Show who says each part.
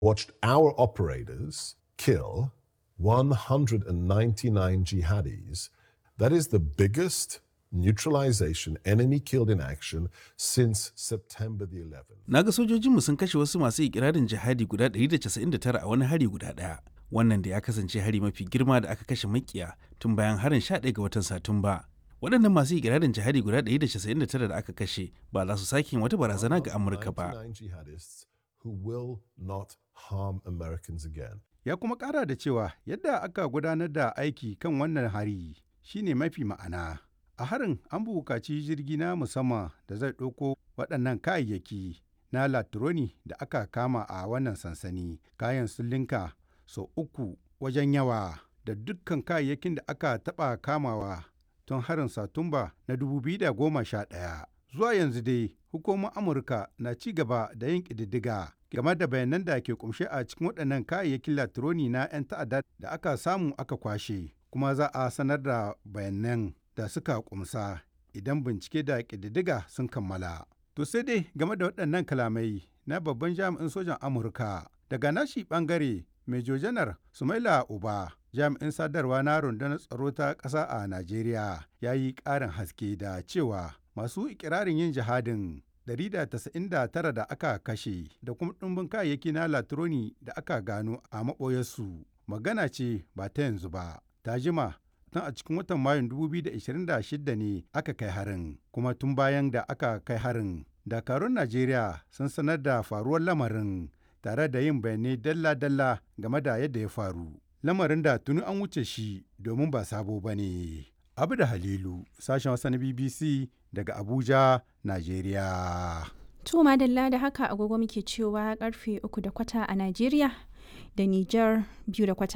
Speaker 1: watched our operators kill 199 jihadis. That is the biggest neutralization enemy killed in action since September the 11th.
Speaker 2: Na ga sojojinmu sun kashe wasu masu ikirarin jihadi guda 199 a wani hari guda ɗaya. Wannan da ya kasance hari mafi girma da aka kashe makiya tun bayan harin 11 ga watan Satumba. Waɗannan masu ikirarin jihadi guda 199 da aka kashe ba za su sake yin wata barazana ga Amurka ba.
Speaker 1: 99 jihadists who will not harm Americans again.
Speaker 3: Ya kuma ƙara da cewa yadda aka gudanar da aiki kan wannan hari shine mafi ma'ana. A harin an buƙaci jirgi na musamman da zai ɗauko waɗannan kayayyaki na latroni da aka kama a wannan sansani. Kayan sun linka sau uku wajen yawa da dukkan kayayyakin da aka taɓa kamawa tun harin Satumba na 2011. Zuwa yanzu dai hukumar Amurka na ci gaba da yin ƙididdiga game da bayanan da ke kumshe a cikin waɗannan kayayyakin latroni na 'yan ta'adda da aka samu aka kwashe kuma za a sanar da bayanan da suka kumsa idan bincike da ƙididdiga sun kammala. To sai dai game da waɗannan kalamai na babban jami'in sojan Amurka daga nashi ɓangare Major Janar Sumaila Uba jami'in sadarwa na rundunar tsaro ta ƙasa a Najeriya ya yi ƙarin haske da cewa masu ikirarin yin jihadin 199 da aka kashe da kuma ɗumbin kayayyaki na latroni da aka gano a maɓoyarsu magana ce ba ta yanzu ba ta jima tun a cikin watan mayun 2026 ne aka kai harin kuma tun bayan da aka kai harin dakarun najeriya sun sanar da faruwar lamarin tare da yin bayanai dalla-dalla game da yadda ya faru lamarin da tuni an wuce shi domin ba sabo ba ne abu da halilu sashen wasa na bbc daga abuja najeriya
Speaker 4: To madalla da haka agogo muke cewa karfe uku da kwata a Najeriya da Nijar biyu da kwata